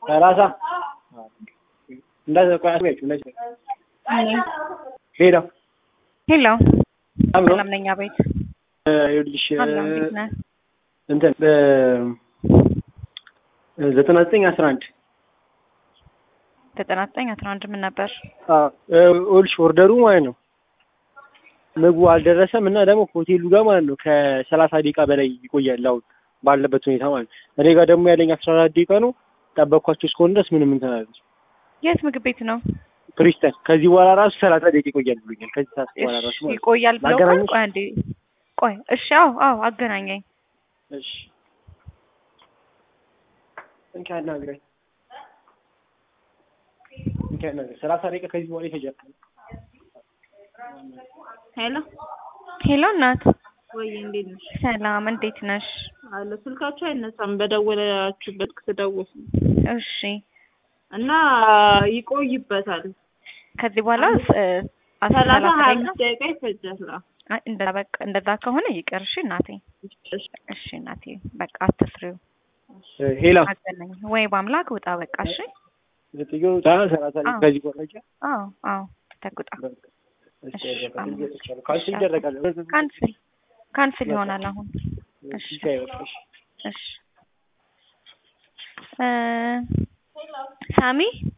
ሰላሳ እንዳዛ ቆይ አስቢያችሁ እንደዚህ ሄሎ ሄሎ አብሮ ሰላም ነኝ። አቤት ይኸውልሽ አለሁ። እንዴት ነህ? እንትን ዘጠና ዘጠኝ አስራ አንድ ዘጠና ዘጠኝ አስራ አንድ ምን ነበር? ይኸውልሽ ኦርደሩ ማለት ነው ምግቡ አልደረሰም እና ደግሞ ሆቴሉ ጋር ማለት ነው ከሰላሳ ደቂቃ በላይ ይቆያል አሁን ባለበት ሁኔታ ማለት ነው። እኔ ጋር ደግሞ ያለኝ አስራ አራት ደቂቃ ነው። ጠበቅኳቸው እስከሆነ ድረስ ምንም እንትን አላለች። የት ምግብ ቤት ነው? ፕሪስተን ከዚህ በኋላ ራሱ ሰላሳ ደቂቃ ይቆያል ብሎኛል። ከዚህ ሰዓት በኋላ ራሱ እሺ ማለት ነው። ይቆያል ብለው ላገናኝሽ? ቆይ አንዴ ቆይ እሺ አዎ አዎ አገናኘኝ እሺ እንኪ አናግረኝ እንኪ አናግረኝ። ሰላሳ ደቂቃ ከዚህ በኋላ ይፈጃል። ሄሎ ሄሎ እናት ወይ እንዴት ነሽ? ሰላም እንዴት ነሽ? አለ ስልካችሁ አይነሳም በደወላችሁበት ስደውል እሺ እና ይቆይበታል። ከዚህ በኋላ እ፣ አስራ ሰላሳ ሰላሳ ሀያ ደቂቃ አምስት ደቂቃ ይፈጃል። አይ፣ እንደዛ በቃ እንደዛ ከሆነ ይቅር። እሺ እናቴ እሺ እሺ እናቴ በቃ አትስሪው። ሄላ አገናኝ ወይ በአምላክ ውጣ በቃ እሺ። ዘጥዮ ሰላሳ ደቂቃ አዎ። ከዚህ በኋላ ይቻላል። አዎ አዎ ተጉጣ እሺ እሺ፣ ይደረጋል። አዎ። እየተቻለ ካልሲ ይደረጋል። ካንስል ካንስል ይሆናል አሁን። እሺ እሺ አይበቃሽ። እሺ እ ሳሚ